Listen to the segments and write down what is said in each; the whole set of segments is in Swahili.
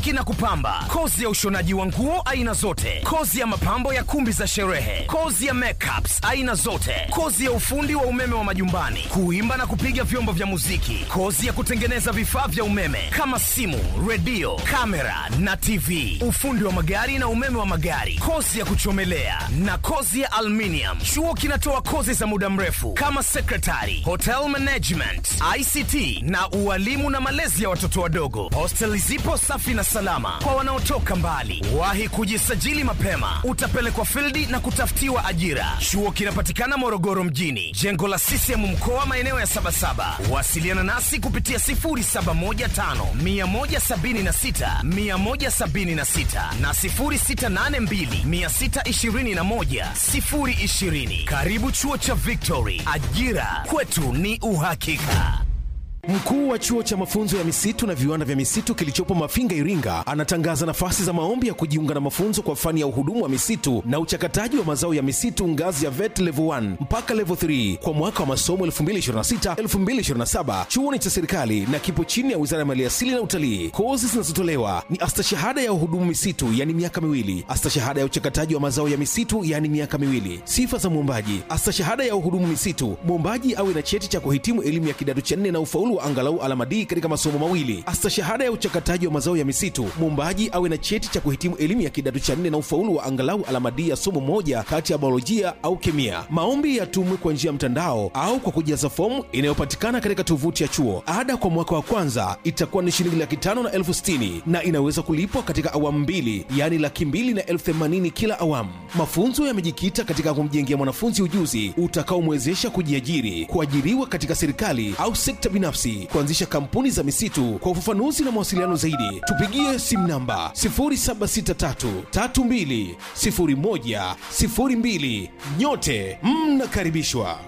kusuki na kupamba, kozi ya ushonaji wa nguo aina zote, kozi ya mapambo ya kumbi za sherehe, kozi ya makeups aina zote, kozi ya ufundi wa umeme wa majumbani, kuimba na kupiga vyombo vya muziki, kozi ya kutengeneza vifaa vya umeme kama simu, redio, kamera na TV, ufundi wa magari na umeme wa magari, kozi ya kuchomelea na kozi ya aluminium. Chuo kinatoa kozi za muda mrefu kama secretary, hotel management, ICT na ualimu na malezi ya watoto wadogo. Hosteli zipo safi na salama kwa wanaotoka mbali. Wahi kujisajili mapema, utapelekwa fildi na kutafutiwa ajira. Chuo kinapatikana Morogoro mjini, jengo la CCM mkoa, maeneo ya Sabasaba. Wasiliana nasi kupitia 0715 176 176 na 0682 621 020. Karibu chuo cha Victory, ajira kwetu ni uhakika. Mkuu wa chuo cha mafunzo ya misitu na viwanda vya misitu kilichopo Mafinga, Iringa, anatangaza nafasi za maombi ya kujiunga na mafunzo kwa fani ya uhudumu wa misitu na uchakataji wa mazao ya misitu ngazi ya VET level 1 mpaka level 3 kwa mwaka wa masomo 2026-2027. Chuo ni cha serikali na kipo chini ya Wizara ya Maliasili na Utalii. Kozi zinazotolewa ni astashahada ya uhudumu misitu, yani miaka miwili, astashahada ya uchakataji wa mazao ya misitu, yani miaka miwili. Sifa za mwombaji: astashahada ya uhudumu misitu, mwombaji awe na cheti cha kuhitimu elimu ya kidato cha nne na ufaulu wa angalau alama D katika masomo mawili. Astashahada ya uchakataji wa mazao ya misitu, mwombaji awe na cheti cha kuhitimu elimu ya kidato cha nne na ufaulu wa angalau alama D ya somo moja kati ya biolojia au kemia. Maombi yatumwe kwa njia ya mtandao au kwa kujaza fomu inayopatikana katika tovuti ya chuo. Ada kwa mwaka wa kwanza itakuwa ni shilingi laki tano na elfu sitini na inaweza kulipwa katika awamu mbili, yaani laki mbili na elfu themanini kila awamu. Mafunzo yamejikita katika kumjengea mwanafunzi ujuzi utakaomwezesha kujiajiri, kuajiriwa katika serikali au sekta binafsi, kuanzisha kampuni za misitu. Kwa ufafanuzi na mawasiliano zaidi, tupigie simu namba 0763320102. Nyote mnakaribishwa.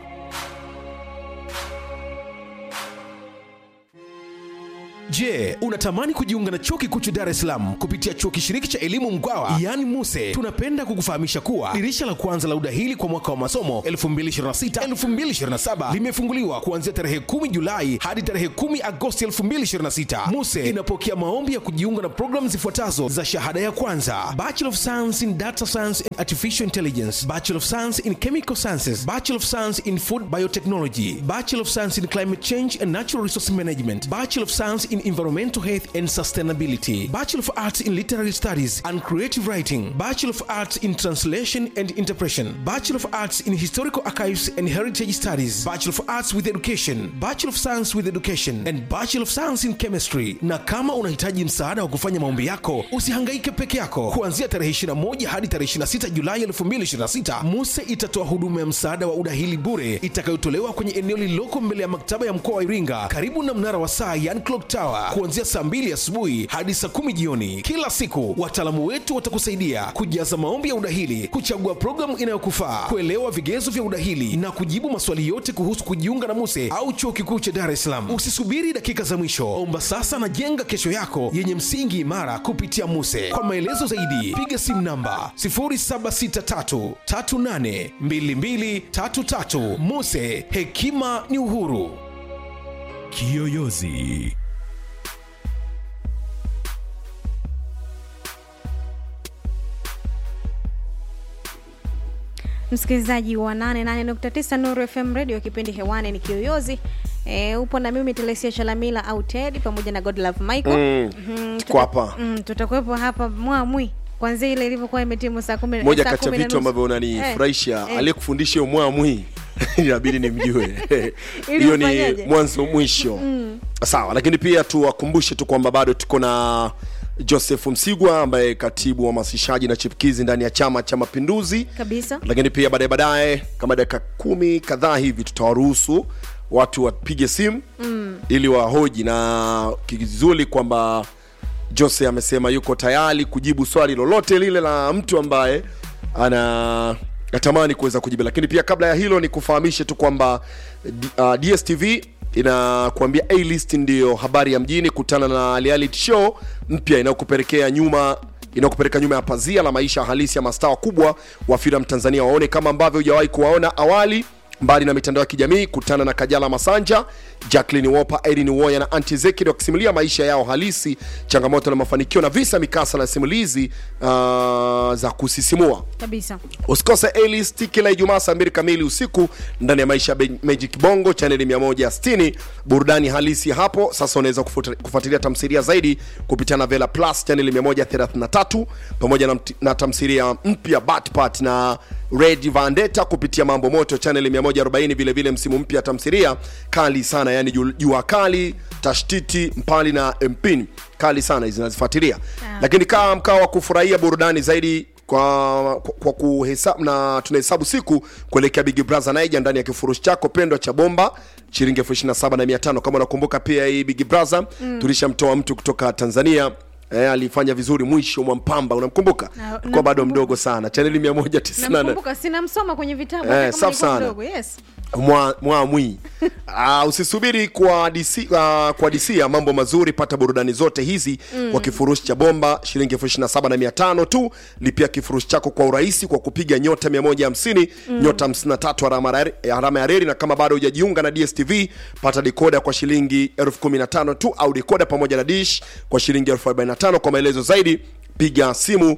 Je, unatamani kujiunga na chuo kikuu cha Dar es Salaam kupitia chuo kishiriki cha elimu Mkwawa yaani MUSE? Tunapenda kukufahamisha kuwa dirisha la kwanza la udahili kwa mwaka wa masomo 2026-2027 limefunguliwa kuanzia tarehe 10 Julai hadi tarehe 10 Agosti 2026. MUSE inapokea maombi ya kujiunga na programu zifuatazo za shahada ya kwanza: Bachelor of Science in Data Science and Artificial Intelligence, Bachelor of Science in Chemical Sciences, Bachelor of Science in Food Biotechnology, Bachelor of Science in Climate Change and Natural Resource Management, Bachelor of Science in Environmental Health and Sustainability, Bachelor of Arts in Literary Studies and Creative Writing, Bachelor of Arts in Translation and Interpretation, Bachelor of Arts in Historical Archives and Heritage Studies, Bachelor of Arts with Education, Bachelor of Science with Education and Bachelor of Science in Chemistry. Na kama unahitaji msaada wa kufanya maombi yako, usihangaike peke yako. Kuanzia tarehe 21 hadi tarehe 26 Julai 2026, MUSE itatoa huduma ya msaada wa udahili bure itakayotolewa kwenye eneo lililoko mbele ya maktaba ya mkoa wa Iringa karibu na mnara wa saa yani clock tower kuanzia saa 2 asubuhi hadi saa 10 jioni kila siku. Wataalamu wetu watakusaidia kujaza maombi ya udahili, kuchagua programu inayokufaa, kuelewa vigezo vya udahili na kujibu maswali yote kuhusu kujiunga na MUSE au chuo kikuu cha Dar es Salaam. Usisubiri dakika za mwisho, omba sasa na jenga kesho yako yenye msingi imara kupitia MUSE. Kwa maelezo zaidi, piga simu namba 0763382233. MUSE, hekima ni uhuru. Kiyoyozi. msikilizaji wa 88.9 Nuru FM radio kipindi hewani ni kiyoyozi e, upo na mimi Telesia Chalamila au Ted pamoja na Godlove Michael Mm, Mhm, tuko hapa. mm, tutakuwepo hapa mwamwi kwanzia ile ilivyokuwa imetimu saa kumi moja saa kati ya kumi na vitu nusu. ambavyo unanifurahisha Eh, eh. aliyekufundisha umwamwi inabidi nimjue Ili hiyo ni ufanyaje? mwanzo mwisho sawa lakini pia tuwakumbushe tu kwamba bado tuko na joseph msigwa ambaye katibu wa hamasishaji na chipkizi ndani ya chama cha mapinduzi kabisa lakini pia baadaye baadaye kama dakika kumi kadhaa hivi tutawaruhusu watu wapige simu mm. ili wahoji na kizuri kwamba jose amesema yuko tayari kujibu swali lolote lile la mtu ambaye ana natamani kuweza kujibu lakini pia kabla ya hilo ni kufahamishe tu kwamba D- uh, dstv inakuambia a list ndiyo habari ya mjini kutana na reality show mpya inayokupelekea nyuma inayokupeleka nyuma ya pazia la maisha halisi ya mastaa wakubwa wa filamu tanzania waone kama ambavyo hujawahi kuwaona awali mbali na mitandao ya kijamii kutana na kajala masanja Jacqueline Wopa, Edin Woya na Anti Zekid wakisimulia maisha yao halisi, changamoto na mafanikio na visa mikasa na simulizi uh, za kusisimua. kabisa Usikose A-list kila Ijumaa saa mbili kamili usiku ndani ya maisha ya Be- Magic Bongo chaneli 160, burudani halisi hapo. Sasa unaweza kufuata- kufuatilia tamthilia zaidi kupitia Novela Plus chaneli 133 pamoja na, mt- na tamthilia mpya Batpat na Red Vendetta kupitia Mambo Moto chaneli 140, vile vile msimu mpya tamthilia kali sana, yani Ju- Jua Kali, Tashtiti, Mpali na Mpini kali sana hizi nazifuatilia, lakini kaa mkao wa kufurahia burudani zaidi kwa, kwa, kwa kuhesabu na tunahesabu siku kuelekea Big Brother Naija ndani ya kifurushi chako pendwa cha bomba shilingi elfu ishirini na saba na mia tano kama unakumbuka pia hii Big Brother mm. tulishamtoa mtu kutoka Tanzania Eh, alifanya vizuri mwisho mwa mpamba unamkumbuka Na- kwa bado namkumbuka. mdogo sana chaneli 198 namkumbuka sinamsoma kwenye vitabu Eh, hata kama safi nilikuwa sana. mdogo yes mwa, mwamwi uh, usisubiri kwa DC, uh, kwa DC ya mambo mazuri pata burudani zote hizi mm. kwa kifurushi cha bomba shilingi elfu ishirini na saba na mia tano tu lipia kifurushi chako kwa urahisi kwa kupiga nyota 150 mm. nyota 53 alama ya re- alama ya reli na kama bado hujajiunga na dstv pata dekoda kwa shilingi elfu kumi na tano tu au dekoda pamoja na dish kwa shilingi elfu arobaini na tano kwa maelezo zaidi piga simu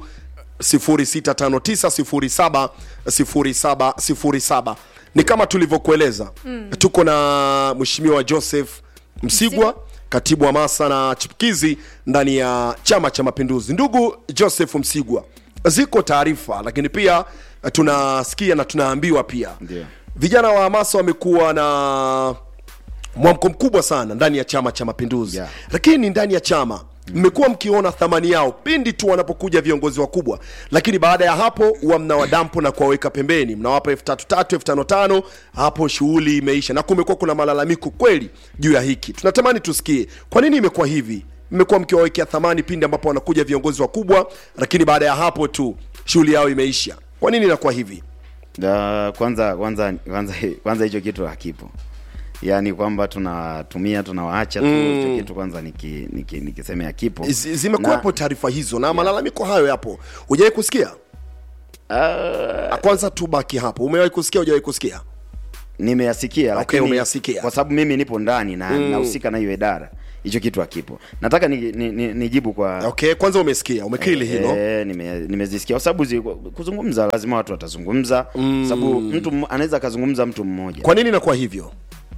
0659070707 ni kama tulivyokueleza mm. tuko na mheshimiwa joseph msigwa katibu wa masa na chipukizi ndani ya chama cha mapinduzi ndugu joseph msigwa ziko taarifa lakini pia tunasikia na tunaambiwa pia Ndio. vijana wa hamasa wamekuwa na mwamko mkubwa sana ndani ya chama cha mapinduzi Yeah. lakini ndani ya chama mmekuwa mkiona thamani yao pindi tu wanapokuja viongozi wakubwa lakini baada ya hapo huwa mnawadampo na kuwaweka pembeni mnawapa elfu tatu tatu elfu tano tano hapo shughuli imeisha na kumekuwa kuna malalamiko kweli juu ya hiki tunatamani tusikie kwa nini imekuwa hivi mmekuwa mkiwawekea thamani pindi ambapo wanakuja viongozi wakubwa lakini baada ya hapo tu shughuli yao imeisha kwa nini inakuwa hivi Da, kwanza kwanza kwanza kwanza hicho kitu hakipo yaani kwamba tunatumia tunawaacha tu hicho kitu kwanza niki, niki, nikisemea kipo Zi- zimekuwepo taarifa hizo na malalamiko hayo yapo hujawahi kusikia Ah, kwanza tubaki hapo umewahi kusikia hujawahi kusikia nimeyasikia Okay, lakini umeyasikia. kwa sababu mimi nipo ndani na nahusika na hiyo idara hicho kitu hakipo nataka nijibu ni, ni, nijibu kwa okay kwanza umesikia umekili hilo Eh, nime- nimezisikia kwa sababu zi- kuzungumza lazima watu watazungumza mm. sababu mtu mmo- anaweza akazungumza mtu mmoja kwa nini inakuwa hivyo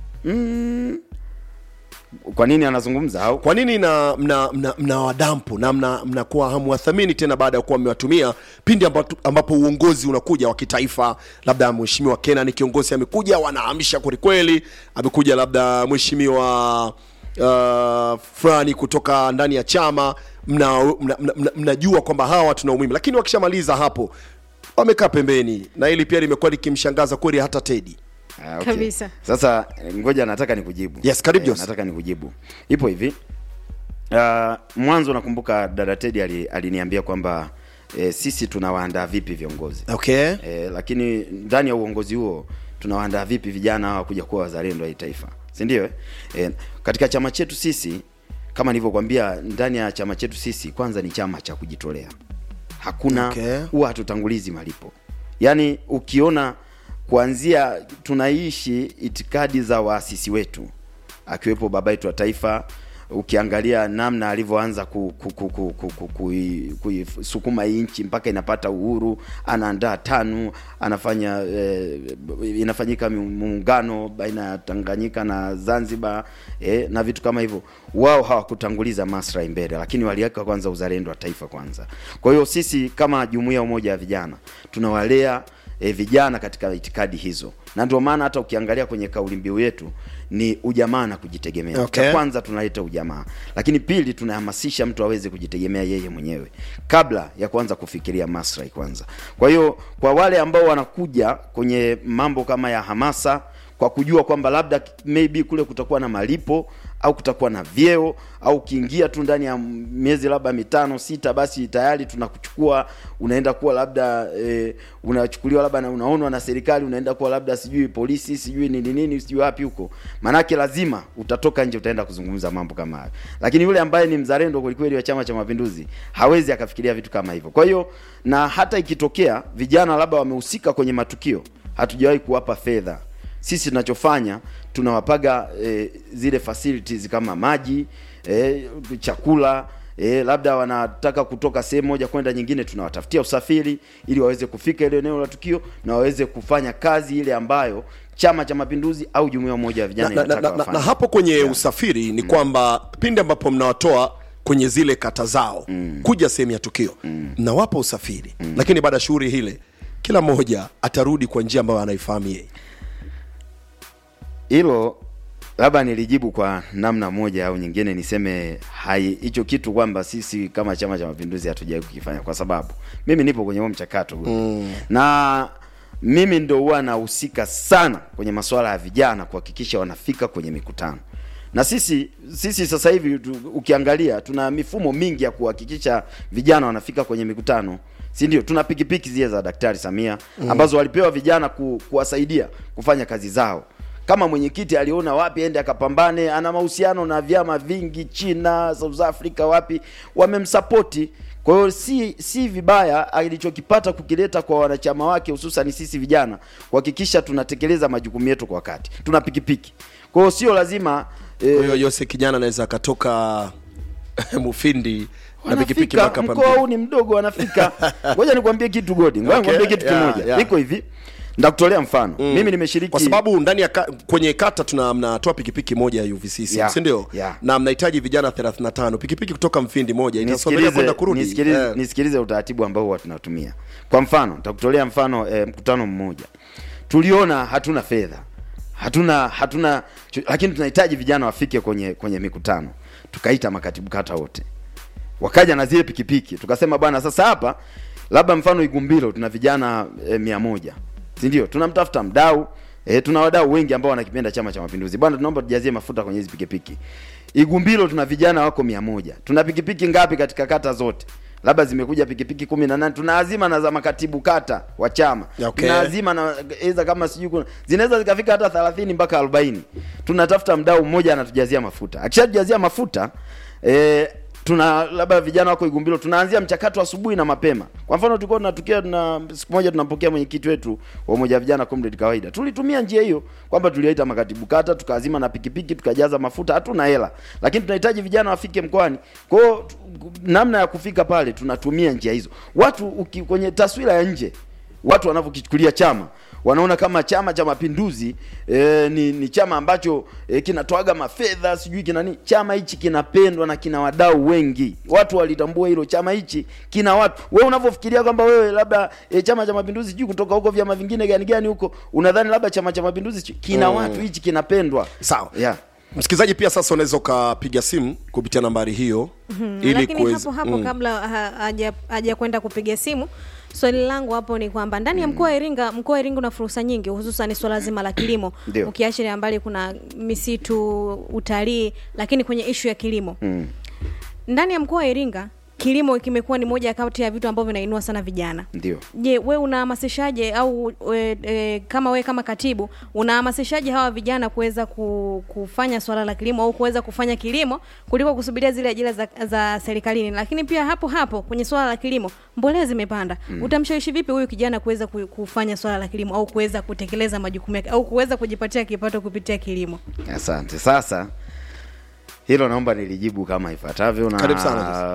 kwa nini anazungumza au kwa nini na mna, mna, mna wadampo na mna- mnakuwa hamwathamini tena baada ya kuwa mmewatumia pindi ambapo, ambapo uongozi unakuja wa kitaifa labda mheshimiwa kenan kiongozi amekuja wanaamsha kwelikweli amekuja labda mheshimiwa uh, fulani kutoka ndani ya chama mnajua mna, mna, mna, mnajua kwamba hawa tuna umuhimu lakini wakishamaliza hapo wamekaa pembeni na hili pia limekuwa likimshangaza kweli hata tedi Ah, okay. Kabisa. Sasa eh, ngoja nataka nikujibu. Yes, karibu, Jose. nataka nikujibu. Ipo hivi. Uh, mwanzo nakumbuka dada Teddy ali- aliniambia kwamba eh, sisi tunawaandaa vipi viongozi. okay Eh, lakini ndani ya uongozi huo tunawaandaa vipi vijana hawa kuja kuwa wazalendo wa hii taifa. Si ndio? eh? Eh, katika chama chetu sisi kama nilivyokuambia ndani ya chama chetu sisi kwanza ni chama cha kujitolea. Hakuna Okay. huwa hatutangulizi malipo. Yaani ukiona kuanzia tunaishi itikadi za waasisi wetu akiwepo baba yetu wa taifa ukiangalia namna alivyoanza ku, ku, ku, ku, ku, ku, kui- kuisukuma hii nchi mpaka inapata uhuru anaandaa tanu anafanya eh, inafanyika mu- muungano baina ya tanganyika na zanzibar eh, na vitu kama hivyo wao hawakutanguliza maslahi mbele lakini waliweka kwanza uzalendo wa taifa kwanza kwa hiyo sisi kama jumuiya ya umoja wa vijana tunawalea e, vijana katika itikadi hizo na ndio maana hata ukiangalia kwenye kauli mbiu yetu ni ujamaa na kujitegemea Okay. cha kwanza tunaleta ujamaa lakini pili tunahamasisha mtu aweze kujitegemea yeye mwenyewe kabla ya kuanza kufikiria maslahi kwanza kwa hiyo kwa wale ambao wanakuja kwenye mambo kama ya hamasa kwa kujua kwamba labda maybe kule kutakuwa na malipo au kutakuwa na vyeo au ukiingia tu ndani ya miezi labda mitano sita basi tayari tunakuchukua unaenda kuwa labda e, unachukuliwa labda na unaonwa na serikali unaenda kuwa labda sijui polisi sijui nini nini sijui wapi huko maanake lazima utatoka nje utaenda kuzungumza mambo kama hayo lakini yule ambaye ni mzalendo kwelikweli wa chama cha mapinduzi hawezi akafikiria vitu kama hivyo kwa hiyo na hata ikitokea vijana labda wamehusika kwenye matukio hatujawahi kuwapa fedha sisi tunachofanya tunawapaga e, zile facilities kama maji e, chakula E, labda wanataka kutoka sehemu moja kwenda nyingine, tunawatafutia usafiri ili waweze kufika ile eneo la tukio na waweze kufanya kazi ile ambayo Chama cha Mapinduzi au jumuiya moja ya vijana na, na, na, inataka na, wafanye. na hapo kwenye usafiri ni kwamba pindi ambapo mnawatoa kwenye zile kata zao kuja sehemu ya tukio mnawapa usafiri lakini baada ya shughuli hile kila mmoja atarudi kwa njia ambayo anaifahamu yeye hilo labda nilijibu kwa namna moja au nyingine, niseme hai hicho kitu kwamba sisi kama Chama cha Mapinduzi hatujawahi kukifanya, kwa sababu mimi nipo kwenye huo mchakato mm. na mimi ndo huwa nahusika sana kwenye masuala ya vijana kuhakikisha wanafika kwenye mikutano na sisi sisi sasa hivi tu, ukiangalia tuna mifumo mingi ya kuhakikisha vijana wanafika kwenye mikutano si ndio tuna pikipiki zile za daktari samia ambazo walipewa vijana ku, kuwasaidia kufanya kazi zao kama mwenyekiti aliona wapi ende akapambane ana mahusiano na vyama vingi china south africa wapi wamemsapoti kwa hiyo si si vibaya alichokipata kukileta kwa wanachama wake hususan sisi vijana kuhakikisha tunatekeleza majukumu yetu kwa wakati tuna pikipiki kwa hiyo sio lazima eh, kwa hiyo yose kijana anaweza akatoka mufindi na pikipiki wanafika mpaka mkoa huu Pambini. ni mdogo wanafika ngoja nikwambie kitu godi ngoja Okay, nikwambie kitu yeah, kimoja yeah. iko hivi ndakutolea mfano mimi nimeshiriki kwa sababu ndani ya ka, kwenye kata tuna mnatoa pikipiki moja ya UVCC Yeah, si ndio yeah. na mnahitaji vijana 35 pikipiki kutoka mfindi moja itasomelea kwenda nisikilize kurudi nisikilize, Eh. nisikilize utaratibu ambao huwa tunatumia kwa mfano nitakutolea mfano eh, mkutano mmoja tuliona hatuna fedha hatuna hatuna chu- lakini tunahitaji vijana wafike kwenye kwenye mikutano tukaita makatibu kata wote wakaja na zile pikipiki tukasema bwana sasa hapa labda mfano igumbilo tuna vijana e, mia moja si ndio tunamtafuta mdau e, tuna wadau wengi ambao wanakipenda chama cha mapinduzi bwana tunaomba tujazie mafuta kwenye hizi pikipiki igumbilo tuna vijana wako mia moja tuna pikipiki ngapi katika kata zote labda zimekuja pikipiki kumi na nane tunaazima na za makatibu kata wa chama Okay. tunaazima na eza kama sijui kuna zinaweza zikafika hata 30 mpaka 40 tunatafuta mdau mmoja anatujazia mafuta akishatujazia mafuta eh, tuna labda vijana wako Igumbilo, tunaanzia mchakato asubuhi na mapema. Kwa mfano tulikuwa tunatukia na siku moja tunampokea mwenyekiti wetu wa umoja wa vijana Comrade Kawaida, tulitumia njia hiyo kwamba tuliwaita makatibu kata, tukaazima na pikipiki, tukajaza mafuta. Hatuna hela, lakini tunahitaji vijana wafike mkoani. Kwa hiyo tu- namna ya kufika pale tunatumia njia hizo. Watu uki, kwenye taswira ya nje watu wanavyokichukulia chama wanaona kama chama cha mapinduzi e, ni, ni chama ambacho e, kinatoaga mafedha sijui kina nini chama hichi kinapendwa na kina wadau wengi watu walitambua hilo chama hichi kina watu wewe unavyofikiria kwamba wewe labda e, chama cha mapinduzi sijui kutoka huko vyama vingine gani gani huko unadhani labda chama cha mapinduzi sijui- kina Mm. watu hichi kinapendwa sawa yeah. msikilizaji pia sasa unaweza ukapiga simu kupitia nambari hiyo ili lakini kuweza hapo hapo Mm. kabla ha- haja haja kwenda kupiga simu swali langu hapo ni kwamba ndani ya mkoa wa Iringa mkoa wa Iringa una fursa nyingi hususan swala zima la kilimo Ndio. ukiachilia mbali kuna misitu utalii lakini kwenye ishu ya kilimo mm. ndani ya mkoa wa Iringa kilimo kimekuwa ni moja kati ya vitu ambavyo vinainua sana vijana ndio je we unahamasishaje au we, e, kama we kama katibu unahamasishaje hawa vijana kuweza ku, kufanya swala la kilimo au kuweza kufanya kilimo kuliko kusubiria zile ajira za, za serikalini lakini pia hapo hapo kwenye swala la kilimo mbolea zimepanda mm. utamshawishi vipi huyu kijana kuweza ku- kufanya swala la kilimo au kuweza kutekeleza majukumu yake au kuweza kujipatia kipato kupitia kilimo Asante. Sasa hilo naomba nilijibu kama ifuatavyo na Karibu sana,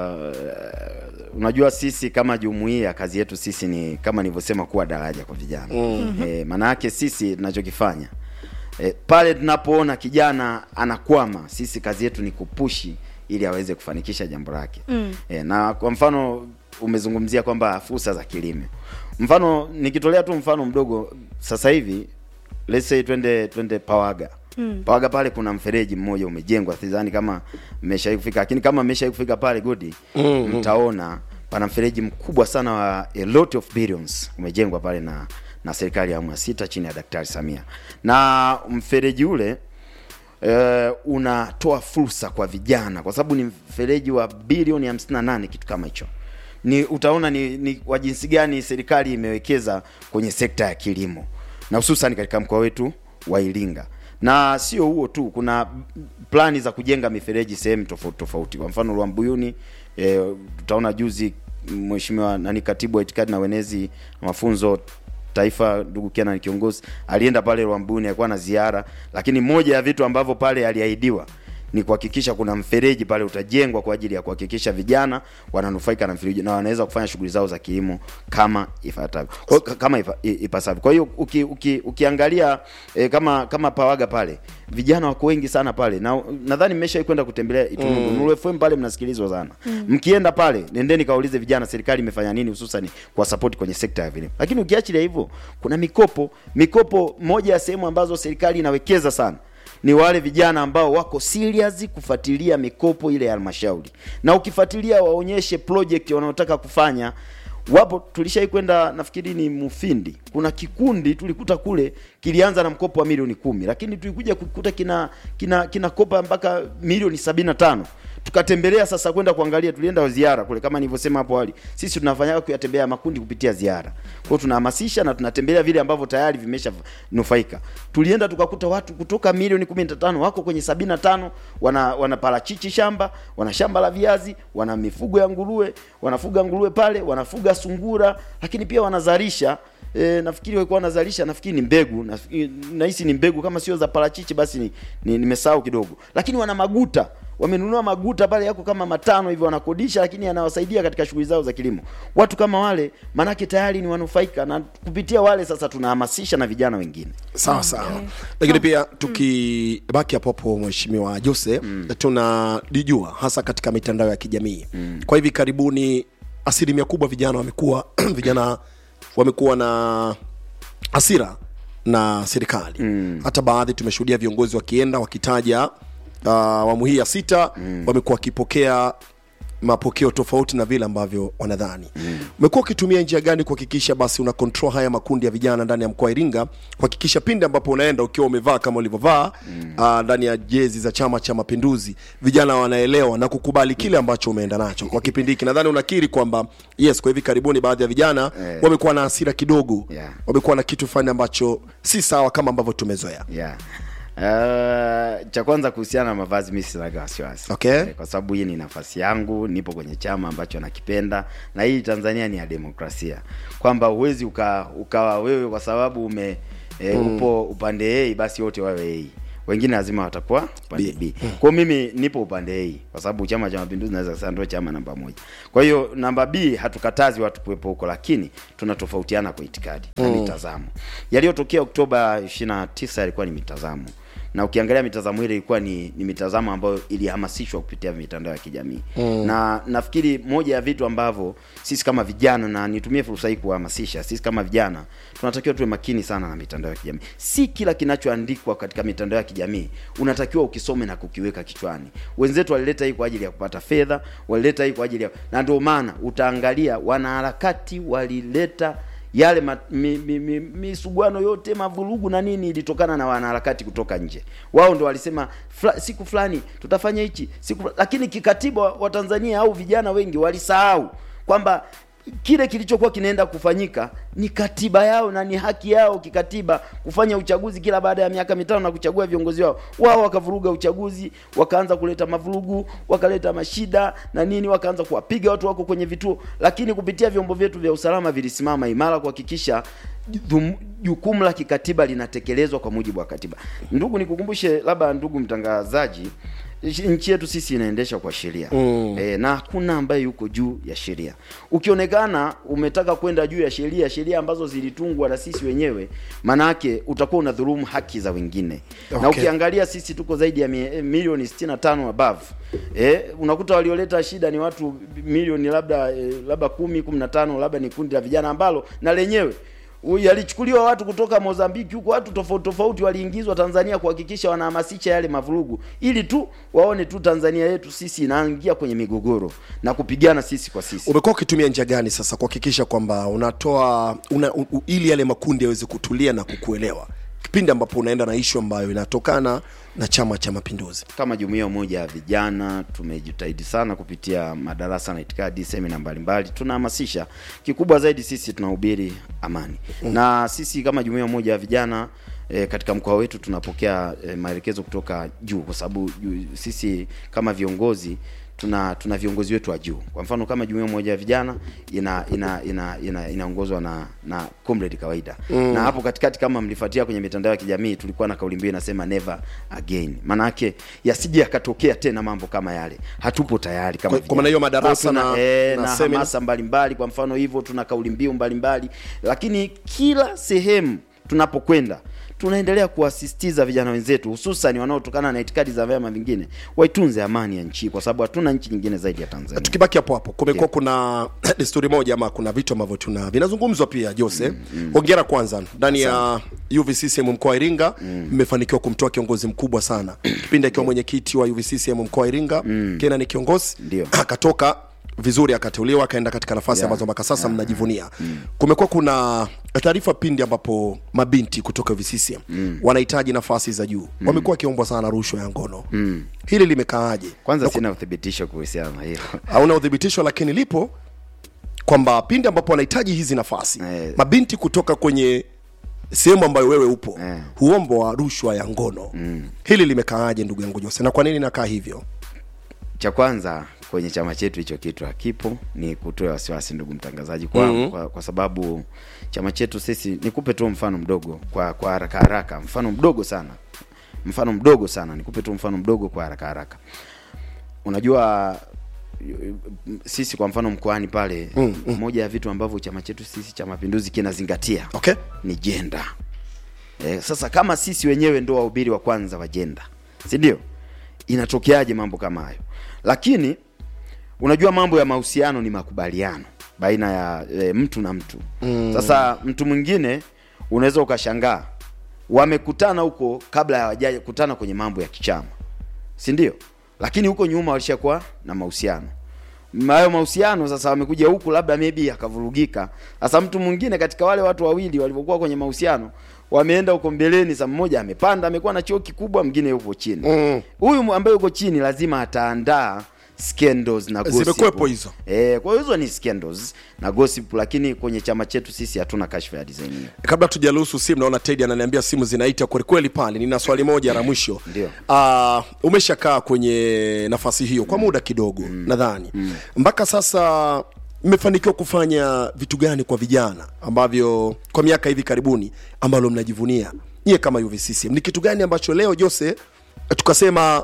uh, unajua sisi kama jumuiya kazi yetu sisi ni kama nilivyosema kuwa daraja kwa vijana mm. e, maana yake sisi tunachokifanya e, pale tunapoona kijana anakwama sisi kazi yetu ni kupushi ili aweze kufanikisha jambo lake mm. e, na kwa mfano umezungumzia kwamba fursa za kilimo mfano nikitolea tu mfano mdogo sasa hivi let's say twende twende Pawaga mm. Pawaga pale kuna mfereji mmoja umejengwa, sidhani kama mmeshawahi kufika, lakini kama mmeshawahi kufika pale Godi mm, mtaona pana mfereji mkubwa sana wa a lot of billions umejengwa pale na na serikali ya awamu ya sita chini ya Daktari Samia, na mfereji ule eh, unatoa fursa kwa vijana kwa sababu ni mfereji wa bilioni 58 kitu kama hicho ni utaona ni, ni wa jinsi gani serikali imewekeza kwenye sekta ya kilimo na hususan katika mkoa wetu wa Iringa. Na sio huo tu, kuna plani za kujenga mifereji sehemu tofauti tofauti. Kwa mfano Rwambuyuni, e, tutaona juzi mheshimiwa nani katibu wa itikadi na wenezi na mafunzo taifa ndugu Kenan kiongozi alienda pale Rwambuni, alikuwa na ziara, lakini moja ya vitu ambavyo pale aliahidiwa ni kuhakikisha kuna mfereji pale utajengwa kwa ajili ya kuhakikisha vijana wananufaika na mfereji na wanaweza kufanya shughuli zao za kilimo kama ifuatavyo Kwa- kama ifa- i- ipasavyo. Kwa hiyo uki, uki, ukiangalia eh, kama kama Pawaga pale vijana wako wengi sana pale, na nadhani mmeshawahi kwenda kutembelea Itunundu mm. Nuru FM pale mnasikilizwa sana mm. Mkienda pale nendeni kaulize vijana serikali imefanya nini hususan kwa support kwenye sekta ya vilimo. Lakini ukiachilia hivyo, kuna mikopo mikopo, moja ya sehemu ambazo serikali inawekeza sana ni wale vijana ambao wako serious kufuatilia mikopo ile ya halmashauri, na ukifuatilia waonyeshe project wanaotaka kufanya. Wapo tulishai kwenda nafikiri ni Mufindi, kuna kikundi tulikuta kule kilianza na mkopo wa milioni kumi, lakini tulikuja kukuta kina kina kinakopa mpaka milioni sabini na tano tukatembelea sasa kwenda kuangalia, tulienda ziara kule kama nilivyosema hapo awali. Sisi tunafanya kuyatembea makundi kupitia ziara, kwa hiyo tunahamasisha na tunatembelea vile ambavyo tayari vimesha nufaika. Tulienda tukakuta watu kutoka milioni 15 wako kwenye 75 wana wana parachichi shamba, wana shamba la viazi, wana mifugo ya nguruwe, wanafuga nguruwe pale, wanafuga sungura, lakini pia wanazalisha E, nafikiri walikuwa wanazalisha nafikiri ni mbegu nafikiri- nahisi ni mbegu kama sio za parachichi basi ni, ni, nimesahau kidogo, lakini wana maguta wamenunua maguta pale yako kama matano hivyo wanakodisha, lakini yanawasaidia katika shughuli zao za kilimo. Watu kama wale manake tayari ni wanufaika, na kupitia wale sasa tunahamasisha na vijana wengine. sawa sawa lakini pia tukibaki hapo hapo mheshimiwa jose tunajijua hasa katika mitandao ya kijamii kwa hivi karibuni asilimia kubwa vijana wamekuwa vijana wamekuwa na hasira na serikali mm. hata baadhi tumeshuhudia viongozi wakienda wakitaja uh, awamu hii ya sita mm. wamekuwa wakipokea mapokeo tofauti na vile ambavyo wanadhani umekuwa ukitumia njia gani kuhakikisha basi una control haya makundi ya vijana ndani ya mkoa wa iringa kuhakikisha pindi ambapo unaenda ukiwa umevaa kama ulivyovaa ah, ndani ya jezi za chama cha mapinduzi vijana wanaelewa na kukubali kile ambacho umeenda nacho kwa kipindi hiki nadhani unakiri kwamba yes kwa hivi karibuni baadhi ya vijana Eh. wamekuwa na hasira kidogo Yeah. wamekuwa na kitu fulani ambacho si sawa kama ambavyo tumezoea yeah. Uh, cha kwanza kuhusiana na mavazi mi sinaga wasiwasi Okay. Eh, kwa sababu hii ni nafasi yangu nipo kwenye chama ambacho nakipenda na hii tanzania ni ya demokrasia kwamba huwezi uka, ukawa wewe kwa sababu ume e, upo upande a basi wote wawe a wengine lazima watakuwa upande b kwao mimi nipo upande a kwa sababu chama cha mapinduzi naweza kusema ndio chama namba moja kwa hiyo namba b hatukatazi watu kuwepo huko lakini tunatofautiana kwa itikadi na mitazamo yaliyotokea oktoba 29 yalikuwa ni mitazamo na ukiangalia mitazamo ile ilikuwa ni, ni mitazamo ambayo ilihamasishwa kupitia mitandao ya kijamii mm. na nafikiri moja ya vitu ambavyo sisi kama vijana na nitumie fursa hii kuhamasisha sisi kama vijana tunatakiwa tuwe makini sana na mitandao ya kijamii si kila kinachoandikwa katika mitandao ya kijamii unatakiwa ukisome na kukiweka kichwani wenzetu walileta hii kwa ajili ya kupata fedha walileta hii kwa ajili ya na ndio maana utaangalia wanaharakati walileta yale ma, mi, mi, mi, misuguano yote mavurugu na nini ilitokana na wanaharakati kutoka nje. Wao ndo walisema fla, siku fulani tutafanya hichi siku, fula- lakini kikatiba wa wa Tanzania au vijana wengi walisahau kwamba kile kilichokuwa kinaenda kufanyika ni katiba yao na ni haki yao kikatiba kufanya uchaguzi kila baada ya miaka mitano na kuchagua viongozi wao. Wao wakavuruga uchaguzi, wakaanza kuleta mavurugu, wakaleta mashida na nini, wakaanza kuwapiga watu wako kwenye vituo, lakini kupitia vyombo vyetu vya usalama vilisimama imara kuhakikisha dhum- jukumu la kikatiba linatekelezwa kwa mujibu wa katiba. Ndugu, nikukumbushe labda, ndugu mtangazaji, nchi- nchi yetu sisi inaendesha kwa sheria mm. E, na hakuna ambaye yuko juu ya sheria. Ukionekana umetaka kwenda juu ya sheria, sheria ambazo zilitungwa na sisi wenyewe, manake utakuwa unadhulumu haki za wengine na Okay. ukiangalia sisi tuko zaidi ya mi- eh, milioni 65 above eh, unakuta walioleta shida ni watu milioni labda eh, labda kumi kumi na tano labda ni kundi la vijana ambalo na lenyewe u- yalichukuliwa watu kutoka Mozambiki huko, watu tofauti tofauti waliingizwa Tanzania kuhakikisha wanahamasisha yale mavurugu, ili tu waone tu Tanzania yetu sisi inaingia kwenye migogoro na kupigana sisi kwa sisi. umekuwa ukitumia njia gani sasa kuhakikisha kwamba unatoa una, u, u, ili yale makundi yaweze kutulia na kukuelewa kipindi ambapo unaenda na ishu ambayo inatokana na chama cha mapinduzi kama jumuiya umoja ya vijana tumejitahidi sana kupitia madarasa na itikadi semina mbalimbali tunahamasisha kikubwa zaidi sisi tunahubiri amani mm. na sisi kama jumuiya umoja ya vijana E, katika mkoa wetu tunapokea e, maelekezo kutoka juu kwa sababu juu- sisi kama viongozi tuna tuna viongozi wetu wa juu. Kwa mfano kama jumuiya moja ya vijana ina ina ina ina inaongozwa na na comrade kawaida mm. na hapo katikati, kama mlifuatia kwenye mitandao ya kijamii, tulikuwa na kauli mbiu inasema never again. Maana yake yasije yakatokea tena mambo kama yale, hatupo tayari kama Kwa- kwa maana hiyo vijana. madarasa Kwa tuna, na- eh, na na, semina. hamasa mbalimbali. Kwa mfano hivyo, tuna kauli mbiu mbalimbali, lakini kila sehemu tunapokwenda tunaendelea kuwasisitiza vijana wenzetu hususan wanaotokana na itikadi za vyama vingine waitunze amani ya nchi, kwa sababu hatuna nchi nyingine zaidi ya Tanzania. tukibaki hapo hapo kumekuwa kuna desturi moja ama kuna vitu ambavyo tuna vinazungumzwa pia Jose hongera kwanza ndani ya UVCCM mkoa wa Iringa mmefanikiwa kumtoa kiongozi mkubwa sana kipindi akiwa mwenyekiti wa UVCCM mkoa wa Iringa Kena ni kiongozi Ndio. akatoka vizuri akateuliwa akaenda katika nafasi Yeah. ambazo mpaka sasa mnajivunia kumekuwa kuna taarifa pindi ambapo mabinti kutoka UVCCM wanahitaji nafasi za juu wamekuwa wakiombwa sana rushwa ya ngono hili limekaaje Kwanza sina uthibitisho kuhusiana na hilo. hauna udhibitisho lakini lipo kwamba pindi ambapo wanahitaji hizi nafasi Eh. mabinti kutoka kwenye sehemu ambayo wewe upo Eh. huombwa rushwa ya ngono hili limekaaje ndugu yangu Jose na kwa nini nakaa hivyo Cha kwanza kwenye chama chetu hicho kitu hakipo, ni kutoa wasiwasi ndugu mtangazaji kwa, Mhm. kwa, kwa sababu chama chetu sisi, nikupe tu mfano mdogo kwa kwa haraka haraka, mfano mdogo sana, mfano mdogo sana, nikupe tu mfano mdogo kwa haraka haraka. Unajua y- y- sisi kwa mfano mkoani pale Mm, mm. moja ya vitu ambavyo chama chetu sisi cha Mapinduzi kinazingatia okay ni jenda. Eh, sasa kama sisi wenyewe ndo wahubiri wa kwanza wa jenda, si ndio? Inatokeaje mambo kama hayo? Lakini unajua mambo ya mahusiano ni makubaliano baina ya e, mtu na mtu mm. Sasa mtu mwingine unaweza ukashangaa wamekutana huko kabla hawajakutana kwenye mambo ya kichama, si ndio? Lakini huko nyuma walishakuwa na mahusiano hayo mahusiano sasa wamekuja huku labda maybe akavurugika. Sasa mtu mwingine katika wale watu wawili walivyokuwa kwenye mahusiano wameenda huko mbeleni, sa mmoja amepanda amekuwa na cheo kikubwa, mwingine yuko chini. Mm. Huyu mu- ambaye yuko chini lazima ataandaa scandals na gossip. Zimekuwepo hizo. Eh, kwa hiyo hizo ni scandals na gossip, lakini kwenye chama chetu sisi hatuna kashfa ya design hiyo. kabla tujaruhusu simu naona Teddy ananiambia simu zinaita kweli kweli pale nina swali moja la mwisho Ndio. uh, umeshakaa kwenye nafasi hiyo kwa muda kidogo nadhani mpaka sasa mmefanikiwa kufanya vitu gani kwa vijana ambavyo kwa miaka hivi karibuni ambalo mnajivunia nyie kama UVCCM ni kitu gani ambacho leo Jose tukasema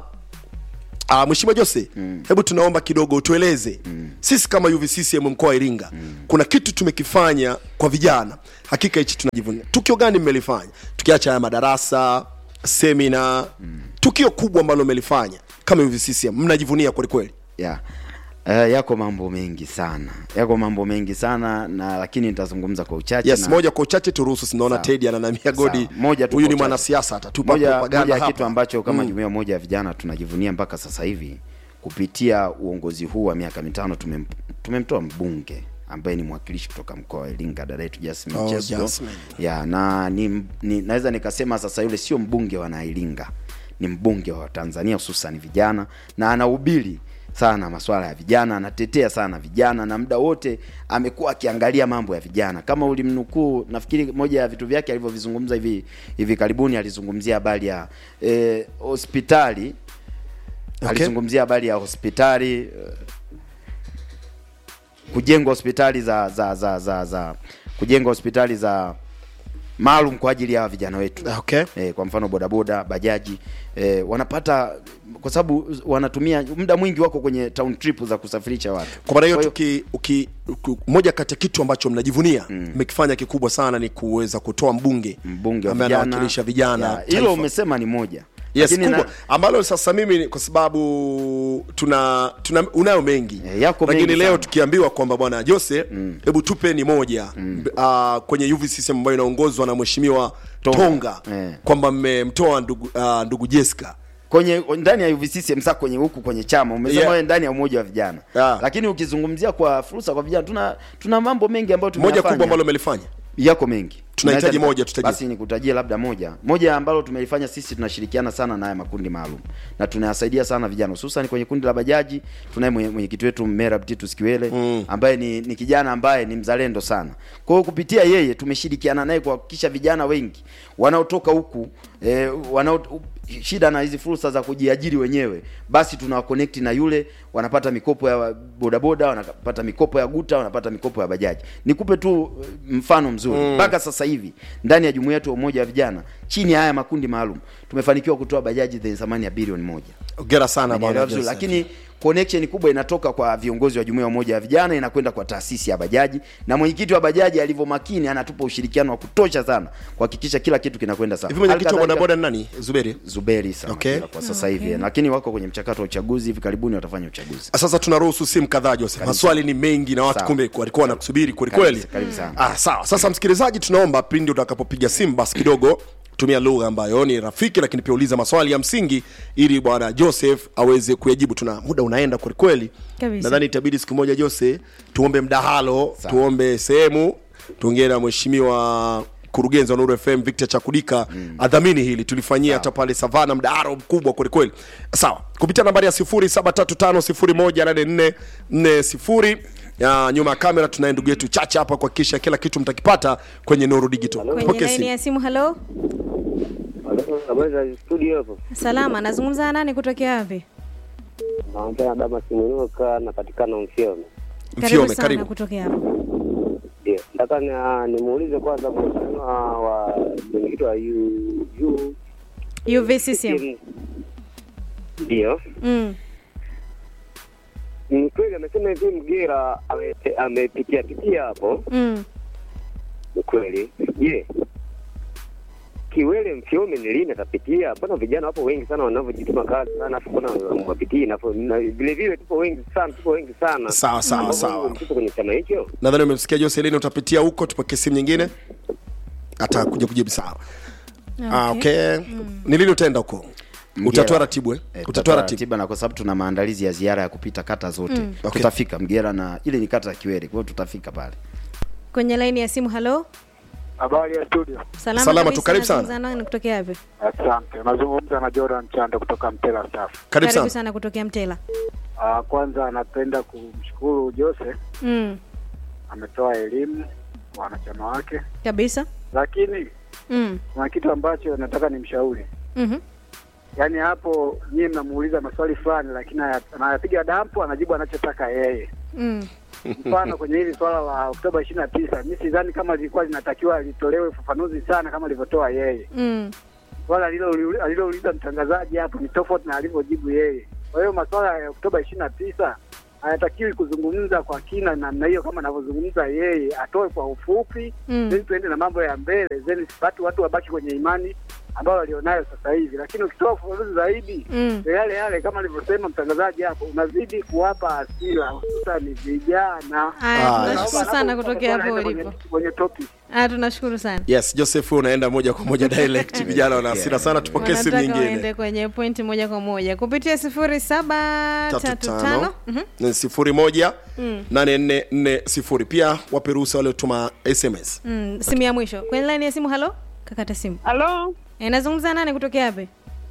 Uh, Mheshimiwa Jose mm. hebu tunaomba kidogo utueleze mm. sisi kama UVCCM mkoa wa Iringa mm. kuna kitu tumekifanya kwa vijana, hakika hichi tunajivunia. Tukio gani mmelifanya, tukiacha haya madarasa, semina mm. tukio kubwa ambalo mmelifanya kama UVCCM mnajivunia kweli kweli? Yeah. Uh, yako mambo mengi sana, yako mambo mengi sana na lakini nitazungumza kwa uchache Yes, na... moja kwa uchache turuhusu, sinaona Sawa. Teddy ananamia Godi, Sawa. Moja tu huyu kwa ni uchache. mwanasiasa atatupa moja, propaganda moja ya hapa. kitu ambacho kama jumuiya moja ya vijana tunajivunia mpaka sasa hivi kupitia uongozi huu wa miaka mitano tumem, tumemtoa mbunge ambaye ni mwakilishi kutoka mkoa wa Iringa dada yetu Jasmine Oh, Cheso. Jasmine. ya na ni, ni naweza nikasema sasa yule sio mbunge wa Nairinga ni mbunge wa Tanzania hususan vijana na anahubiri sana masuala ya vijana, anatetea sana vijana na muda wote amekuwa akiangalia mambo ya vijana. Kama ulimnukuu, nafikiri moja ya vitu vyake alivyovizungumza hivi hivi karibuni, alizungumzia habari ya eh, hospitali Okay. alizungumzia habari ya hospitali eh, kujenga hospitali za za za za, za kujenga hospitali za maalum kwa ajili ya vijana wetu Okay. e, kwa mfano bodaboda bajaji e, wanapata kwa sababu wanatumia muda mwingi wako kwenye town trip za kusafirisha watu Kwa maana hiyo Kwa tuki, uki, uki, moja kati ya kitu ambacho mnajivunia mmekifanya kikubwa sana ni kuweza kutoa mbunge mbunge wa ambaye vijana anawakilisha vijana Ya, hilo taifa. umesema ni moja yes, Lakini kubwa na- ambalo sasa mimi kwa sababu tuna, tuna unayo mengi Eh, yako lakini mengi leo sana. tukiambiwa kwamba bwana Jose hebu tupe ni moja uh, kwenye UVCCM ambayo inaongozwa na mheshimiwa Tonga, Tonga. Eh. kwamba mmemtoa ndugu, uh, ndugu Jessica kwenye ndani ya UVCCM sasa kwenye huku kwenye chama umesema Yeah. wewe ndani ya umoja wa vijana Yeah. lakini ukizungumzia kwa fursa kwa vijana tuna tuna mambo mengi ambayo moja tumeyafanya kubwa ambalo umelifanya yako mengi tunahitaji Unaweza- moja tutajie basi nikutajie labda moja moja ambalo tumelifanya sisi tunashirikiana sana na haya makundi maalum na tunayasaidia sana vijana hususan kwenye kundi la bajaji tunaye mwenye- mwenyekiti wetu Merab Titus Kiwele mm. ambaye ni, ni kijana ambaye ni mzalendo sana kwa hiyo kupitia yeye tumeshirikiana naye kuhakikisha vijana wengi wanaotoka huku eh, wanao shida na hizi fursa za kujiajiri wenyewe basi tunawaconnect na yule wanapata mikopo ya bodaboda wanapata mikopo ya guta wanapata mikopo ya bajaji nikupe tu eh, mfano mzuri mpaka sasa hivi ndani ya jumuiya yetu ya umoja wa vijana chini ya haya makundi maalum tumefanikiwa kutoa bajaji zenye thamani ya bilioni moja ongera sana Umenielewa bwana vizuri, Joseph. lakini connection kubwa inatoka kwa viongozi wa jumuiya ya umoja wa vijana inakwenda kwa taasisi ya bajaji na mwenyekiti wa bajaji alivyo makini anatupa ushirikiano wa kutosha sana kuhakikisha kila kitu kinakwenda sawa hivi mwenyekiti wa Hali kadhalika- bodaboda ni nani zuberi Zuberi sana Okay. kwa sasa hivi lakini wako kwenye mchakato wa uchaguzi hivi karibuni watafanya uchaguzi sasa tunaruhusu simu kadhaa Joseph. maswali ni mengi na watu Sawa. kumbe walikuwa wanakusubiri kweli Karibu- kweli karibu sana. ah, sawa sasa msikilizaji tunaomba pindi utakapopiga simu basi kidogo tumia lugha ambayo ni rafiki lakini pia uliza maswali ya msingi ili bwana joseph aweze kuyajibu tuna muda unaenda kwelikweli Kabisa. nadhani itabidi siku moja jose tuombe mdahalo Sawa. tuombe sehemu tuongee na mheshimiwa mkurugenzi wa Nuru FM Victor Chakudika mm. adhamini hili tulifanyia hata pale Savana mdahalo mkubwa kweli kweli. Sawa, kupitia nambari ya 0735018440 ya nyuma ya kamera tunaye ndugu yetu Chacha hapa kuhakikisha kila kitu mtakipata kwenye Nuru Digital. kwenye Pokea laini simu. ya simu halo Habari za studio hapo. salama nazungumza na nani kutokea wapi Naongea na Damas Munuka napatikana Mfyome. Mfiome, sana karibu. kutokea hapo Ndio. Nataka ni- nimuulize kwanza mheshimiwa wa mwenyekiti wa U U UVCCM ndio. mm. Ni kweli amesema hivi Mgera ame- amepitia pitia hapo. Mm. Ni kweli. Je, Kiwele Mfyome ni lini atapitia? Mbona vijana wapo wengi sana wanavyojituma kazi sana afu mbona wapitii na na vile vile tupo wengi sana, tupo wengi sana. Sawa, sawa, Ambao sawa. tupo kwenye chama hicho. Nadhani umemsikia Jose lini utapitia huko tupokee simu nyingine. Atakuja kujibu sawa. Ah, okay. Ni lini utaenda huko? Mgera. Utatoa ratibu eh? Eh, Utatoa ratibu. ratiba na kwa sababu tuna maandalizi ya ziara ya kupita kata zote Okay. tutafika Mgera na ile ni kata ya Kiwere, kwa hiyo tutafika pale. kwenye laini ya simu halo Habari ya studio. salama, Salama kabisa, tu, karibu sana. nazungumza na nani kutokea wapi Asante. Unazungumza na Jordan Chanda kutoka Mtela Staff. Karibu karibu sana. sana kutokea mtela Uh, kwanza napenda kumshukuru Jose, mm. ametoa elimu kwa wanachama wake, kabisa lakini mm. kuna kitu ambacho nataka nimshauri. mm-hmm. Yaani hapo nyie mnamuuliza maswali fulani, lakini aya- anayapiga dampu, anajibu anachotaka yeye. mm. Mfano kwenye hili swala la Oktoba ishirini na tisa, mi sidhani kama lilikuwa linatakiwa litolewe ufafanuzi sana kama alivyotoa yeye. mm. swala alilo- alilouliza mtangazaji hapo ni tofauti na alivyojibu yeye. Kwa hiyo masuala ya Oktoba ishirini na tisa hayatakiwi kuzungumza kwa kina namna hiyo kama anavyozungumza yeye, atoe kwa ufupi Mm. then tuende na mambo ya mbele, then watu watu wabaki kwenye imani ambayo walionayo sasa hivi, lakini ukitoa ufafanuzi zaidi Mm. ndio yale yale kama alivyosema mtangazaji hapo, unazidi kuwapa hasira hususani vijana. Aya, Ah, tunashukuru Naomba sana hapo kutokea hapo tunaenda kwenye- ulipo kwenye topic. Aya, tunashukuru sana Yes, Joseph wewe unaenda moja kwa moja direct. Vijana wana hasira sana, tupokee simu wanataka waende nyingine. kwenye pointi moja kwa moja kupitia sifuri saba Tatu tatu tano tano Mhm. na sifuri moja nane nne nne sifuri. Pia wape ruhusa waliotuma SMS. Mm, simu ya mwisho kwenye laini ya simu halo kakata simu Halo, e, nazungumza nani kutokea wapi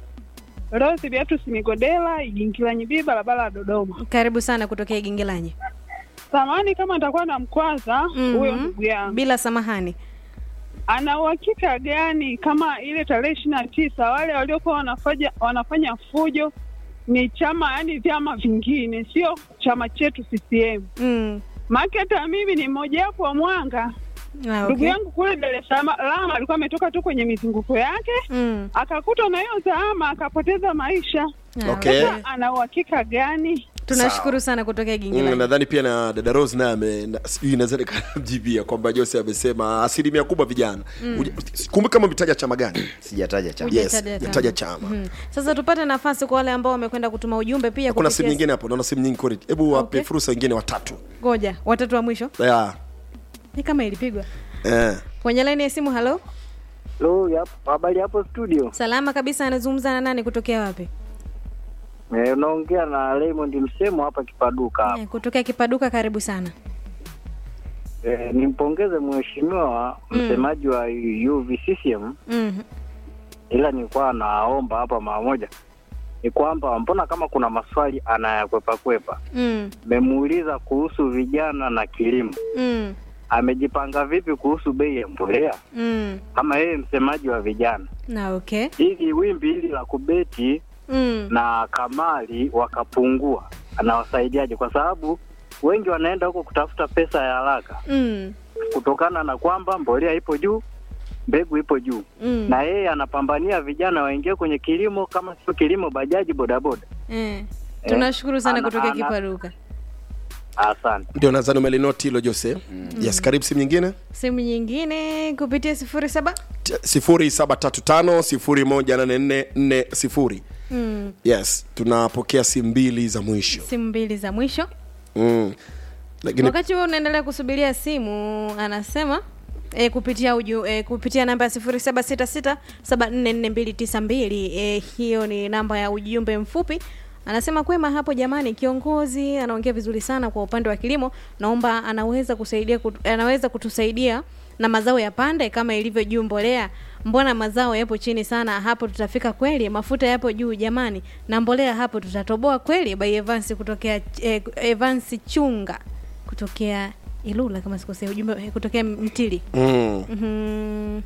Rose Beatus Migodela, Igingilanyi B, barabara ya Dodoma. karibu sana kutokea igingilanyi Samani kama nitakuwa na mkwaza huyo Mhm. ndugu yangu, bila samahani ana uhakika gani kama ile tarehe ishirini na tisa wale waliokuwa wanafanya wanafanya fujo ni chama, yani vyama vingine, sio chama chetu CCM? mm. Maana hata mimi ni mmojawapo wa Mwanga. ah, Ndugu okay. yangu kule Dar es Salaam alikuwa ametoka tu kwenye mizunguko yake mm. akakuta na hiyo zahama akapoteza maisha. ah, Okay. Sasa ana uhakika gani? tunashukuru sana kutokea Mm, igingilanyi nadhani pia na dada Rose naye ame na- sijui inaweza nikamjibia kwamba Jose amesema asilimia kubwa vijana. Uja- Kumbuka kama umetaja chama gani? Sijataja chama. Uja- Yes, Hujataja chama. hujataja chama. Mhm. sasa tupate nafasi kwa wale ambao wamekwenda kutuma ujumbe pia Kuna kupitia- simu nyingine hapo, naona simu nyingi kweli. Hebu wape Okay. fursa wengine watatu. ngoja watatu wa mwisho Yeah. ni kama ilipigwa Eh. kwenye laini ya simu halo Hello, yap- habari hapo studio. salama kabisa anazungumza na nani kutokea wapi Eh, unaongea na Raymond Msemo hapa Kipaduka. Eh, kutokea kipaduka karibu sana Eh, nimpongeze mheshimiwa msemaji wa UVCCM Mhm. ila nilikuwa naomba hapa mara moja ni kwamba mbona kama kuna maswali anayakwepa kwepa. Mm. Memuuliza kuhusu vijana na kilimo, Mm. amejipanga vipi kuhusu bei ya mbolea Mm. kama yeye msemaji wa vijana, na okay ili wimbi hili la kubeti mm. na kamari wakapungua, anawasaidiaje? Kwa sababu wengi wanaenda huko kutafuta pesa ya haraka Mm. kutokana na kwamba mbolea ipo juu, mbegu ipo juu Mm. na yeye anapambania vijana waingie kwenye kilimo, kama sio kilimo, bajaji, bodaboda. Eh. tunashukuru sana ana- kutokea ana- kiparuka Asante. ndio nadhani umelinoti hilo jose yes karibu simu nyingine simu nyingine kupitia sifuri saba T- sifuri saba tatu tano sifuri moja nane nne nne sifuri mm. yes tunapokea simu mbili za mwisho simu mbili za mwisho mm. lakini wakati huo unaendelea kusubiria simu anasema E, kupitia uju, e, kupitia namba ya sifuri saba sita sita saba nne nne mbili tisa mbili e, hiyo ni namba ya ujumbe mfupi anasema kwema hapo jamani kiongozi anaongea vizuri sana kwa upande wa kilimo naomba anaweza kusaidia kut, anaweza kutusaidia na mazao ya pande kama ilivyo juu mbolea mbona mazao yapo chini sana hapo tutafika kweli mafuta yapo juu jamani na mbolea hapo tutatoboa kweli by Evans kutokea eh, Evans chunga kutokea Ilula kama sikosea ujumbe eh, kutokea Mtili mm. Mhm.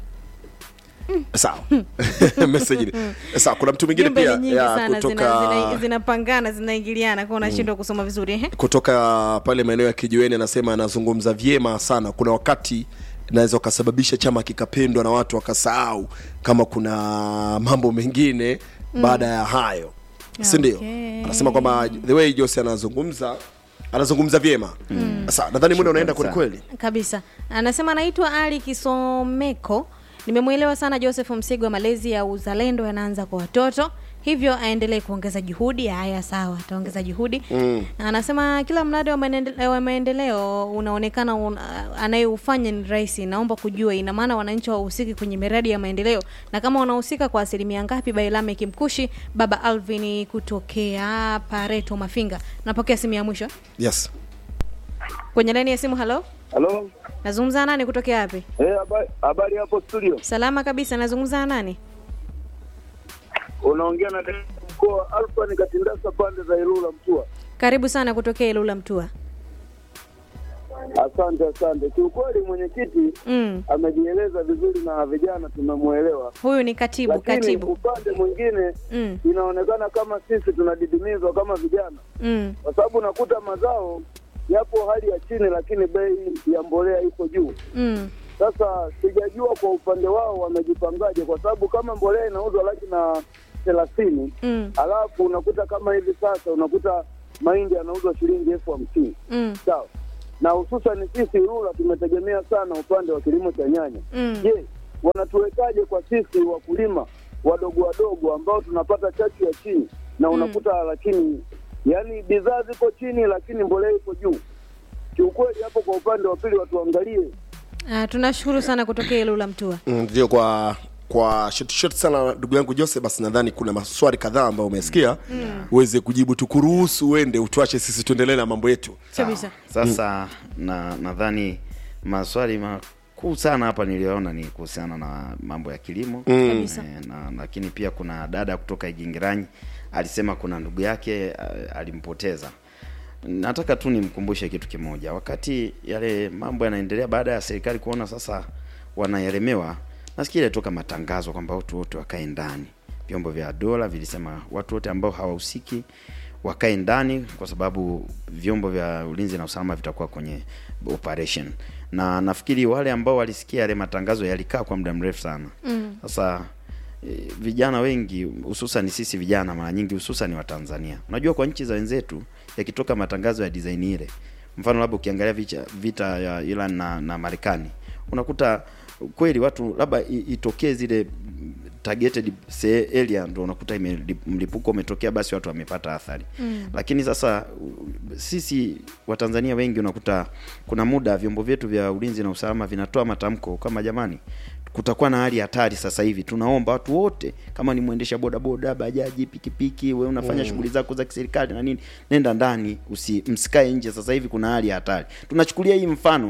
sawa message ni sawa kuna mtu mwingine jumbe pia ni nyingi ya, sana kutoka zina, zina, zinapangana zinaingiliana kwa unashindwa kusoma vizuri ehe kutoka pale maeneo ya kijiweni anasema anazungumza vyema sana kuna wakati naweza ukasababisha chama kikapendwa na watu wakasahau kama kuna mambo mengine mm. baada ya hayo si ndio Okay. anasema kwamba the way jose anazungumza anazungumza vyema mm. sasa nadhani muda unaenda Shukrani kwelikweli kabisa anasema anaitwa ali kisomeko nimemwelewa sana joseph msigwa malezi ya uzalendo yanaanza kwa watoto hivyo aendelee kuongeza juhudi haya sawa ataongeza juhudi mm. anasema kila mradi wa maendele- wa maendeleo unaonekana un, anayeufanya ni rahisi naomba kujua ina maana wananchi wahusiki kwenye miradi ya maendeleo na kama wanahusika kwa asilimia ngapi bailame kimkushi baba alvin kutokea pareto mafinga napokea simu ya mwisho yes kwenye laini ya simu halo Halo, nazungumza na nani kutokea wapi eh, habari- habari hapo studio. salama kabisa nazungumza na nani Unaongea na dereva mkoa Alfa ni Katindasa pande za Ilula Mtua. karibu sana kutokea ilula mtua Asante, asante. Kiukweli mwenyekiti mm. amejieleza vizuri na vijana tumemwelewa, huyu ni katibu lakini katibu upande mwingine mm. inaonekana kama sisi tunadidimizwa kama vijana, Mm. kwa sababu unakuta mazao yapo hali ya chini, lakini bei ya mbolea iko juu. Mm. Sasa sijajua kwa upande wao wamejipangaje, kwa sababu kama mbolea inauzwa laki na thelathini Mm. alafu unakuta kama hivi sasa unakuta mahindi yanauzwa shilingi elfu hamsini Mm. sawa na hususan sisi Rula tumetegemea sana upande wa kilimo cha nyanya Mm. je wanatuwekaje kwa sisi wakulima wadogo wadogo ambao tunapata chachu ya chini na unakuta lakini yani bidhaa ziko chini lakini mbolea iko juu kiukweli hapo kwa upande wa pili watuangalie Ah, tunashukuru sana kutokea ilula mtua Mm, ndio kwa kwa short short sana ndugu yangu jose basi nadhani kuna maswali kadhaa ambayo umesikia uweze kujibu tukuruhusu uende utuache sisi tuendelee na mambo yetu kabisa sasa na nadhani maswali makuu sana hapa niliyoona ni kuhusiana na mambo ya kilimo Kabisa. Eh, na lakini pia kuna dada kutoka igingiranyi alisema kuna ndugu yake eh, alimpoteza nataka tu nimkumbushe kitu kimoja wakati yale mambo yanaendelea baada ya serikali kuona sasa wanaelemewa nasikia ilitoka matangazo kwamba watu wote wakae ndani vyombo vya dola vilisema watu wote ambao hawahusiki wakae ndani kwa sababu vyombo vya ulinzi na usalama vitakuwa kwenye operation na nafikiri wale ambao walisikia yale matangazo yalikaa kwa muda mrefu sana Mm. sasa e, vijana wengi hususan sisi vijana mara nyingi hususan wa Tanzania unajua kwa nchi za wenzetu yakitoka matangazo ya design ile mfano labda ukiangalia vita, vita ya Iran na, na Marekani unakuta kweli watu labda i- itokee zile mm, targeted say area ndo unakuta ime, mlipuko umetokea basi watu wamepata athari mm. lakini sasa u- sisi watanzania wengi unakuta kuna muda vyombo vyetu vya ulinzi na usalama vinatoa matamko kama jamani kutakuwa na hali ya hatari sasa hivi tunaomba watu wote kama ni mwendesha bodaboda bajaji pikipiki we unafanya mm. shughuli zako za kiserikali na nini nenda ndani usi msikae nje sasa hivi kuna hali ya hatari tunachukulia hii mfano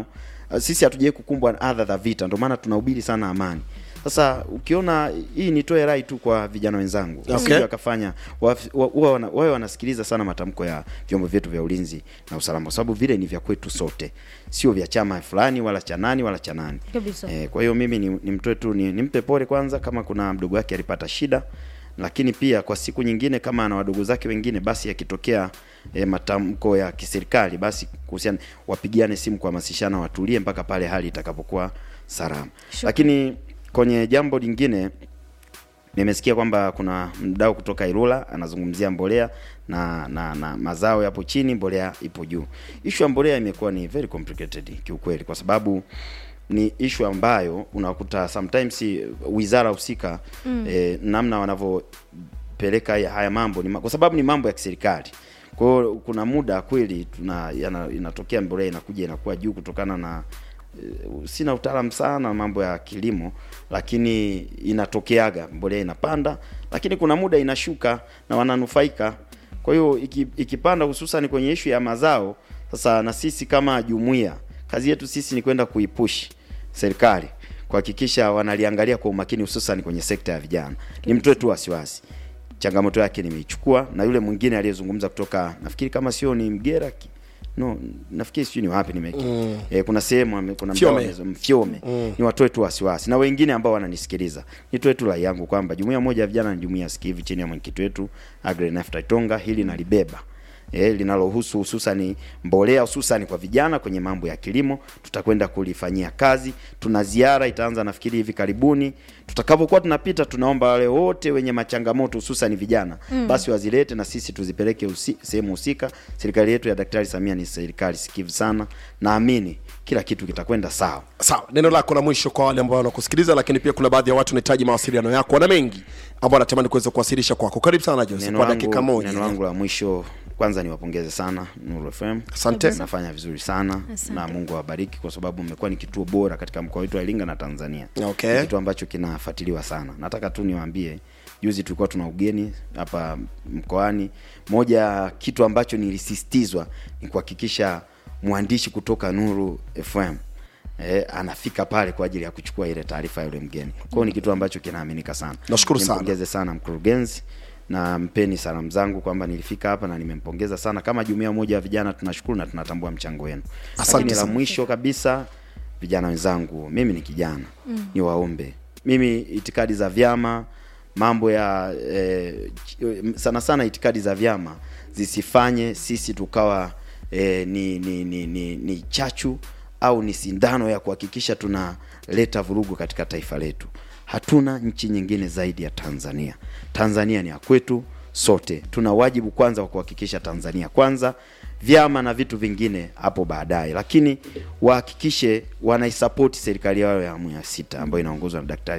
uh, sisi hatujawai kukumbwa na adha za vita ndio maana tunahubiri sana amani sasa ukiona hii nitoe rai tu kwa vijana wenzangu Okay. wasije wakafanya wa- wa- wa- wana- wawe wanasikiliza sana matamko ya vyombo vyetu vya ulinzi na usalama kwa sababu vile ni vya kwetu sote sio vya chama fulani wala cha nani wala cha nani Kabisa. Eh, kwa hiyo mimi ni, nimtoe tu ni, nimpe pole kwanza kama kuna mdogo wake alipata shida, lakini pia kwa siku nyingine kama ana wadogo zake wengine, basi yakitokea e, matamko ya kiserikali, basi kuhusiana wapigiane simu kuhamasishana, watulie mpaka pale hali itakapokuwa salama. Lakini kwenye jambo lingine nimesikia kwamba kuna mdau kutoka Ilula anazungumzia mbolea na, na, na mazao yapo chini, mbolea ipo juu. Ishu ya mbolea imekuwa ni very complicated kiukweli, kwa sababu ni ishu ambayo unakuta sometimes eh, wizara husika mm. eh, namna wanavyopeleka haya- haya mambo ni, ma- kwa sababu ni mambo ya kiserikali. Kwa hiyo kuna muda kweli tuna yana, inatokea mbolea inakuja inakuwa juu kutokana na eh, sina utaalamu sana mambo ya kilimo, lakini inatokeaga mbolea inapanda, lakini kuna muda inashuka na wananufaika. Kwa hiyo iki, ikipanda hususan kwenye ishu ya mazao, sasa na sisi kama jumuiya, kazi yetu sisi ni kwenda kuipush serikali kuhakikisha wanaliangalia kwa umakini, hususan kwenye sekta ya vijana. Ni mtoe tu wasiwasi, changamoto yake nimeichukua, na yule mwingine aliyezungumza kutoka nafikiri kama sio ni Mgera ki- no nafikiri sijui ni wapi nimeki mm. eh, kuna sehemu ame- kuna mdau Fyome. ameza- Mfyome mm. ni watoe tu wasiwasi na wengine ambao wananisikiliza nitoe tu rai yangu kwamba jumuiya moja ya vijana ni jumuiya sikivu chini ya mwenyekiti wetu Agre Nafta Itonga hili nalibeba eh, linalohusu hususani mbolea hususani kwa vijana kwenye mambo ya kilimo tutakwenda kulifanyia kazi tuna ziara itaanza nafikiri hivi karibuni tutakapokuwa tunapita tunaomba wale wote wenye machangamoto hususani vijana mm. basi wazilete na sisi tuzipeleke husi- sehemu husika serikali yetu ya daktari samia ni serikali sikivu sana naamini kila kitu kitakwenda sawa sawa neno lako la mwisho kwa wale ambao wanakusikiliza lakini pia kuna baadhi ya watu wanahitaji mawasiliano yako wana mengi ambao wanatamani kuweza kuwasilisha kwako karibu sana Jose neno kwa langu, dakika moja neno langu la mwisho kwanza niwapongeze sana Nuru FM. Asante. Nafanya vizuri sana Asante. na Mungu awabariki kwa sababu mmekuwa ni kituo bora katika mkoa wetu wa Iringa na Tanzania. Okay. Ni kitu ambacho kinafuatiliwa sana. Nataka tu niwaambie juzi tulikuwa tuna ugeni hapa mkoani. Moja ya kitu ambacho nilisisitizwa ni kuhakikisha mwandishi kutoka Nuru FM Eh, anafika pale kwa ajili ya kuchukua ile taarifa ya yule mgeni. Kwa hiyo ni kitu ambacho kinaaminika sana. Nashukuru sana. Nimpongeze sana mkurugenzi na mpeni salamu zangu kwamba nilifika hapa na nimempongeza sana. Kama jumuiya moja ya vijana tunashukuru na tunatambua mchango wenu. Asante Lakini la sana. mwisho kabisa, vijana wenzangu, mimi ni kijana mm. niwaombe mimi, itikadi za vyama mambo ya eh, ch- sana sana itikadi za vyama zisifanye sisi tukawa eh, ni, ni, ni, ni, ni chachu au ni sindano ya kuhakikisha tunaleta vurugu katika taifa letu. Hatuna nchi nyingine zaidi ya Tanzania. Tanzania ni ya kwetu sote. Tuna wajibu kwanza wa kuhakikisha Tanzania kwanza, vyama na vitu vingine hapo baadaye, lakini wahakikishe wanaisapoti serikali yao ya awamu ya sita ambayo inaongozwa na Daktari